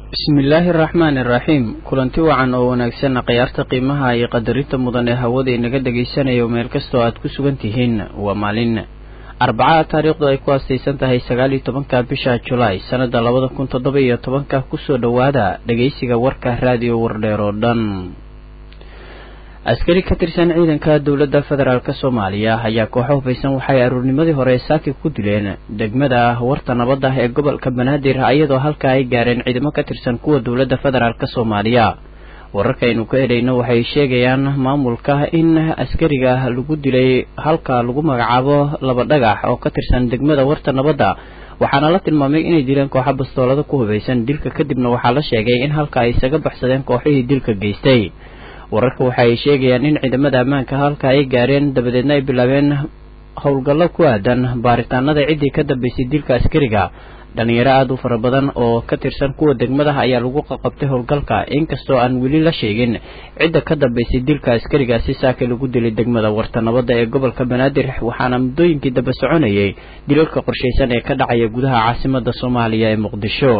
bismillaahi araxmaani iraxiim kulanti wacan oo wanaagsan khiyaarta qiimaha iyo qadarinta mudan ee hawada inaga dhagaysanayo meel kastoo aad ku sugan tihiin waa maalin arbacaha taariikhdu ay ku aastaysan tahay sagaal iyo tobanka bisha julaay sannada labada kun toddoba iyo tobanka kusoo dhowaada dhegaysiga warka raadiyo wardheer oo dhan askari ka tirsan ciidanka dowladda federaalk soomaaliya ayaa kooxo hufaysan waxay aruurnimadii hore saaki ku dileen degmada warta nabadda ee gobolka banaadir iyadoo halka ay gaareen ciidamo ka tirsan kuwa dowladda federaalk soomaaliya wararkaaynu ka helayno waxay sheegayaan maamulka in askariga lagu dilay halka lagu magacaabo laba dhagax oo ka tirsan degmada warta nabadda waxaana la tilmaamay inay dileen kooxo bastoolada ku hubaysan dilka kadibna waxaa la sheegay in halka ay isaga baxsadeen kooxihii dilka geystay wararka waxa ay sheegayaan in ciidamada ammaanka halka ay gaareen dabadeedna ay bilaabeen howlgallo ku aadan baaritaanada ciddii ka dambaysay dilka askariga dhalinyaro aada u fara badan oo ka tirsan kuwa degmadaha ayaa lagu qaqabtay howlgalka inkastoo aan weli la sheegin cidda ka dambaysay dilka askarigaasi saaka lagu dilay degmada warta nabadda ee gobolka banaadir waxaana muddooyinkii daba soconayay dilalka qorshaysan ee ka dhacaya gudaha caasimada soomaaliya ee muqdisho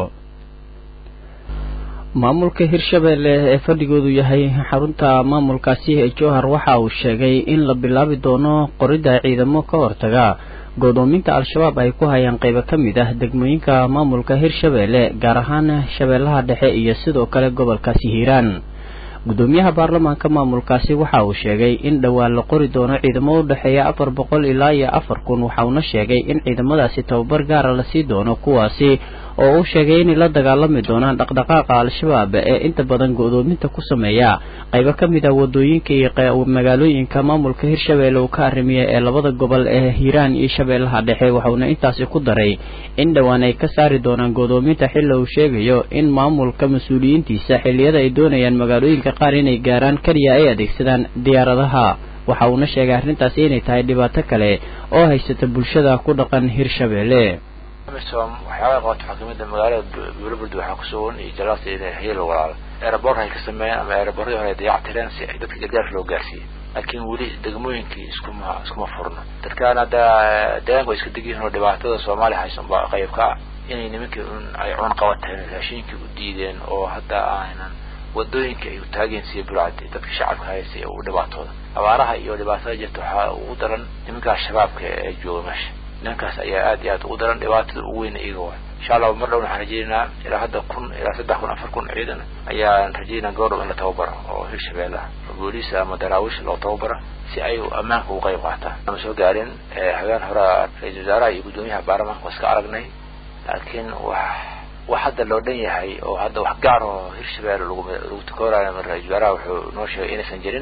maamulka hirshabeelle ee fadhigoodu yahay xarunta maamulkaasi ee jowhar waxa uu sheegay in la bilaabi doono qoridda ciidamo ka hortaga godoominta al-shabaab ay ku hayaan qaybo ka mid ah degmooyinka maamulka hirshabeelle gaar ahaan shabeellaha dhexe iyo sidoo kale gobolkaasi hiiraan gudoomiyaha baarlamaanka maamulkaasi waxa uu sheegay in dhowaan la qori doono ciidamo u dhexeeya afar boqol ilaa iyo afar kun waxauna sheegay in ciidamadaasi tababar gaara lasii doono kuwaasi oo uu sheegay inay la dagaalami doonaan dhaqdhaqaaqa al-shabaab ee inta badan go-doominta ku sameeya qaybo ka mid ah wadooyinka iyo magaalooyinka maamulka hirshabeelle uu ka arimiya ee labada gobol ee hiiraan iyo shabeellaha dhexe waxauna intaasi ku daray in dhowaan ay ka saari doonaan godoominta xilla uu sheegayo in maamulka mas-uuliyiintiisa xilliyada ay doonayaan magaalooyinka qaar inay gaaraan keliya ay adeegsadaan diyaaradaha waxa uuna sheegay arrintaasi inay tahay dhibaato kale oo haysata bulshada ku dhaqan hirshabeelle amisom waxyaabaa qabato xakiimada magaalada buulaburd waxaa kusugan iyo jalaasta inay hayla walaala aerobortka ay ka sameeyeen ama aeroborradii hore ay dayac tireen si ay dadka gargaarka loo gaarsiiyey laakiin weli degmooyinkii iskuma iskuma furno dadkaan hadda deegaanka way iska degyihiin oo dhibaatada soomaaliya haysan baa qayb ka ah inay nimankii un ay cun qabateen raashiinkii u diideen oo hadda aanan wadooyinkii ay u taageen siya burcad dadka shacabka haysay u dhibaatooda abaaraha iyo dhibaatada jirta waxaa ugu daran nimankaas shabaabka ee jooga meesha nimankaas ayaa aad iyo aad ugu daran dhibaatada ugu weyn iyaga waay insha allah mar dhowna waxaan rajeynaynaa ilaa hadda kun ilaa saddex kun afar kun ciidan ayaan rajeynaa goordhow in la tababaro oo hirshabeellaha oo booliisa ama daraawish loo tababaro si ay ammaanka uga qayb qaataan ama soo gaarin habeen hore ra-iisal wasaaraha iyo guddoomiyaha baarlamaanka waa iska aragnay laakiin wax wax hadda loo dhan yahay oo hadda wax gaar oo hirshabeelle lagu lagu takoorayo ra-iisal wasaaraha wuxuu noo sheegay inaysan jirin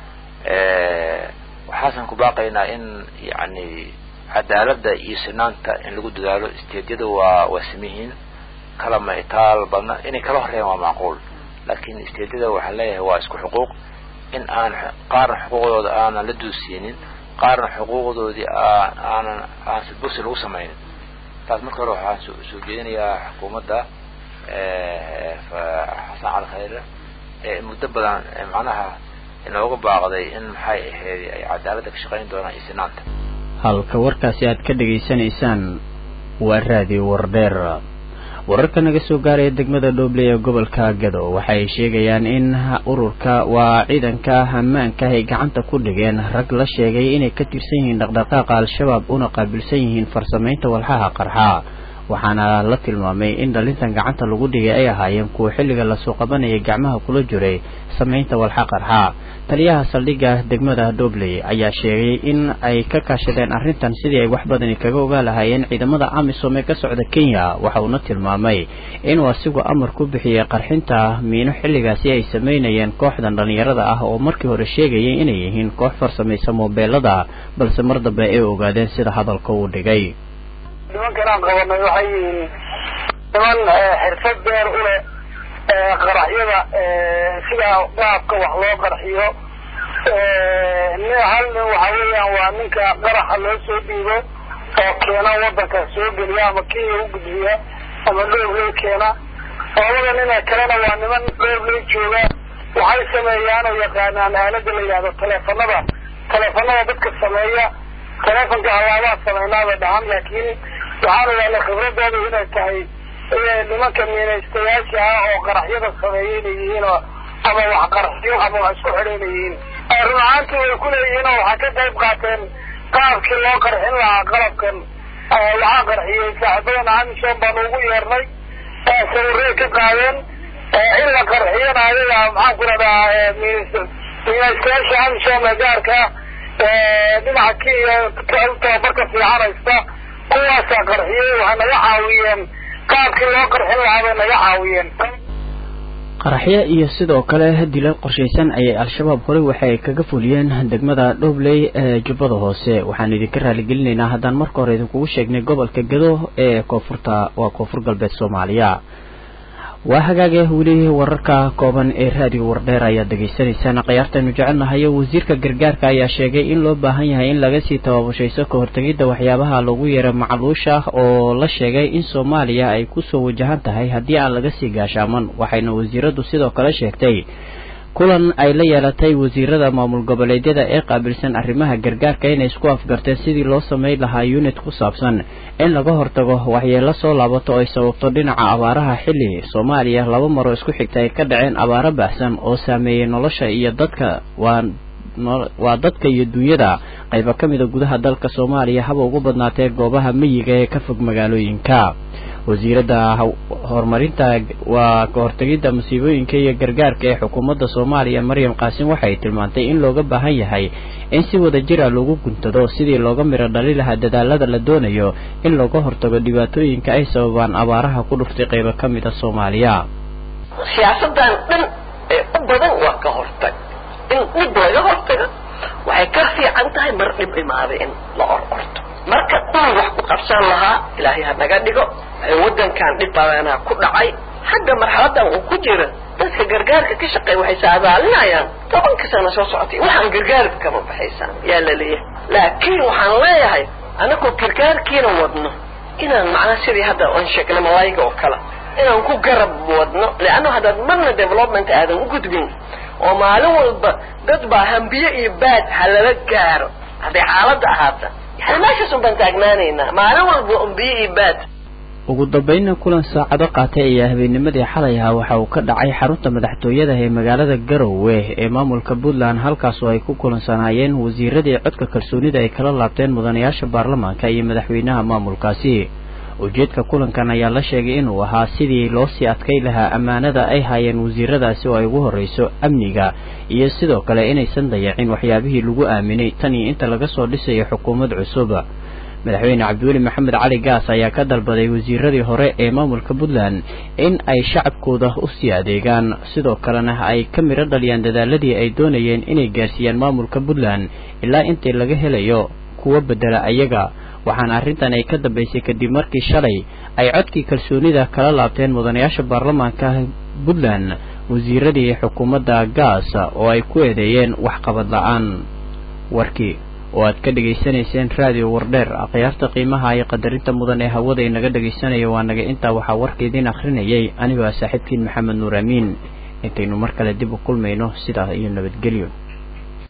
waxaasan ku baaqaynaa in yacni cadaaladda iyo sinaanta in lagu dadaalo isteedyada waa waa samihiin kala ma itaal badna inay kala horeeyaan waa macquul laakiin isteedyada waxaan leeyahay waa isku xuquuq in aan qaarna xuquuqdooda aanan la duusiinin qaarna xuquuqdoodii aan aanan aan sidbursi lagu samaynin taas marka hore waxaan soo soo jeedinayaa xukuumadda xasan cali khayre ee muddo badan macnaha inooga baaqday in maxay ahayd ay cadaaladda ka shaqayn doonaan iyo sinaanta halka warkaasi aad ka dhegaysanaysaan waa raadiyo wardheer wararka naga soo gaaraya degmada dhooble ee gobolka gado waxa ay sheegayaan in ururka waa ciidanka ammaanka ay gacanta ku dhigeen rag la sheegay inay ka tirsan yihiin dhaqdhaqaaqa al-shabaab una qaabilsan yihiin farsamaynta walxaha qarxa waxaana la tilmaamay in dhalintan gacanta lagu dhigay ay ahaayeen kuwa xilliga lasoo qabanayay gacmaha kula jiray samaynta walxa qarxa taliyaha saldhigga degmada dobley ayaa sheegay in ay ka kaashadeen arrintan sidii ay wax badani kaga ogaa lahaayeen ciidamada amisom ee ka socda kenya waxa uuna tilmaamay inuu asigu amar ku bixiyey qarxinta miino xilligaasi ay samaynayeen kooxdan dhallinyarada ah oo markii hore sheegayay inay yihiin koox farsamaysa moobeelada balse mar dambe ay ogaadeen sida hadalka uu dhigay nimankan aan qabanay waxay yihiin niman xirfad beer u leh qaraxyada sida qaabka wax loo qarxiyo hal nin waxa weeyaan waa ninka qaraxa loo soo dhiibo oo keena wadanka soo geliya ama kenya u gudbiya ama dhoorley keena labada nina kalena waa niman dhoorley jooga waxay sameeyaan oo yaqaanaan aalada la yidhahdo teleefanada teleefanada dadka sameeya teleefonka halaabaa samaynaaba dhahan laakiin waxaan ogaanay khibradooda inay tahay nimanka miinaystayaasha ah oo qaraxyada sameeya inay yihiin oo ama wax qaraxyo ama wax isku xidha inay yihiin run ahaantii way ku leeyihiin oo waxay ka qayb qaateen qaabkii loo qarxin lahaa qalabkan waxaa qarxiyey saaxiibadana amisom baanu ugu yeernay sawirey ka qaadeen in la qarxiyana ayaga maxaan ku rahdaa miinaystayaasha amisom ee gaarka dhinaca kenya tababarka fiican haysta kuwaasaa qarxiyey waxay naga caawiyeen qaabkii loo qarxin lahaa bay naga caawiyeen qaraxyo iyo sidoo kale dilal qorshaysan ayay al-shabaab horey waxa ay kaga fuliyeen degmada dhobley ee jubbada hoose waxaan idinka raaligelinaynaa haddaan marka hore idinkugu sheegnay gobolka gado ee koonfurta waa koonfur galbeed soomaaliya waa hagaage weli wararka kooban ee raadiyo wardheer ayaad dhegaysanaysaan khiyaartaynu jecelnahayo wasiirka gargaarka ayaa sheegay in loo baahan yahay in laga sii tababushayso ka hortegidda waxyaabaha lagu yeero macluusha oo la sheegay in soomaaliya ay kusoo wajahan tahay haddii aan laga sii gaashaaman waxayna wasiiradu sidoo kale sheegtay kulan ay la yeelatay wasiirada maamul goboleedyada ee qaabilsan arrimaha gargaarka inay isku afgarteen sidii loo samayn lahaa unit ku saabsan in laga hortago waxyeelo soo laabato ay sababto dhinaca abaaraha xilli soomaaliya laba maroo isku xigta ay ka dhaceen abaaro baxsan oo saameeyey nolosha iyo dadka waa waa dadka iyo dunyada qayba ka mida gudaha dalka soomaaliya haba ugu badnaatee goobaha miyiga ee ka fog magaalooyinka wasiiradda horumarinta waa ka hortegidda masiibooyinka iyo gargaarka ee xukuumadda soomaaliya maryam qaasim waxay tilmaantay in looga baahan yahay in si wada jira lagu guntado sidii looga miro dhali lahaa dadaalada la doonayo in looga hortago dhibaatooyinka ay sababaan abaaraha ku dhuftay qaybo ka mid a soomaaliya siyaasadan dhan ee u badan waa ka hortag in dhib laga hortago waxay ka fiican tahay mar dhib imaaday in la or orto marka dhul wax ku qabsan lahaa ilaahay ha naga dhigo waddankan dhib badanaa ku dhacay xagga marxaladan uu ku jira dadka gargaarka ka shaqeeya waxay saadaalinayaan tobanka sano soo socotay waxaan gargaarka kama baxaysaan yaa la leeyahay laakiin waxaan leeyahay anagoo gargaarkiina wadno inaan macnaha sidii hadda aan sheegnay malayga oo kale inaan ku garab wadno leanno haddaad marna development aadan u gudbin oo maalin walba dad baa hambiye iyo baad ha lala gaaro hadday xaaladda ahaata yani meeshaas un baan taagnaanaynaa maalin walba ambiye iyo baad ugu dambeynna kulan saacado qaatay ayaa habeennimadii xalay ahaa waxa uu ka dhacay xarunta madaxtooyada ee magaalada garowe ee maamulka puntland halkaasoo ay ku kulansanaayeen wasiiradii codka kalsoonida ay kala laabteen mudanayaasha baarlamaanka iyo madaxweynaha maamulkaasi ujeedka kulankan ayaa la sheegay inuu ahaa sidii loo sii adkay lahaa ammaanada ay haayeen wasiiradaasi oo ay ugu horreyso amniga iyo sidoo kale inaysan dayacin waxyaabihii lagu aaminay tan iyo inta laga soo dhisayo xukuumad cusub madaxweyne cabdiweli maxamed cali gaas ayaa ka dalbaday wasiiradii hore ee maamulka puntland in ay shacabkooda usii adeegaan sidoo kalena ay ka midho dhaliyaan dadaaladii ay doonayeen inay gaarsiiyaan maamulka puntland ilaa intii laga helayo kuwa bedela ayaga waxaana arrintan ay ka dambaysay kadib markii shalay ay codkii kalsoonida kala laabteen mudanayaasha baarlamaanka puntland wasiiradii xukuumadda gaas oo ay ku eedeeyeen waxqabad la-aan warkii oo aad ka dhegaysanayseen raadiyo wardheer akhyaarta qiimaha iyo qadarinta mudan ee hawada inaga dhegaysanaya waa naga intaa waxaa warka idiin akhrinayay anigoo ah saaxiibkiin maxamed nuur amiin intaynu mar kale dib u kulmayno sidaa iyo nabadgelyo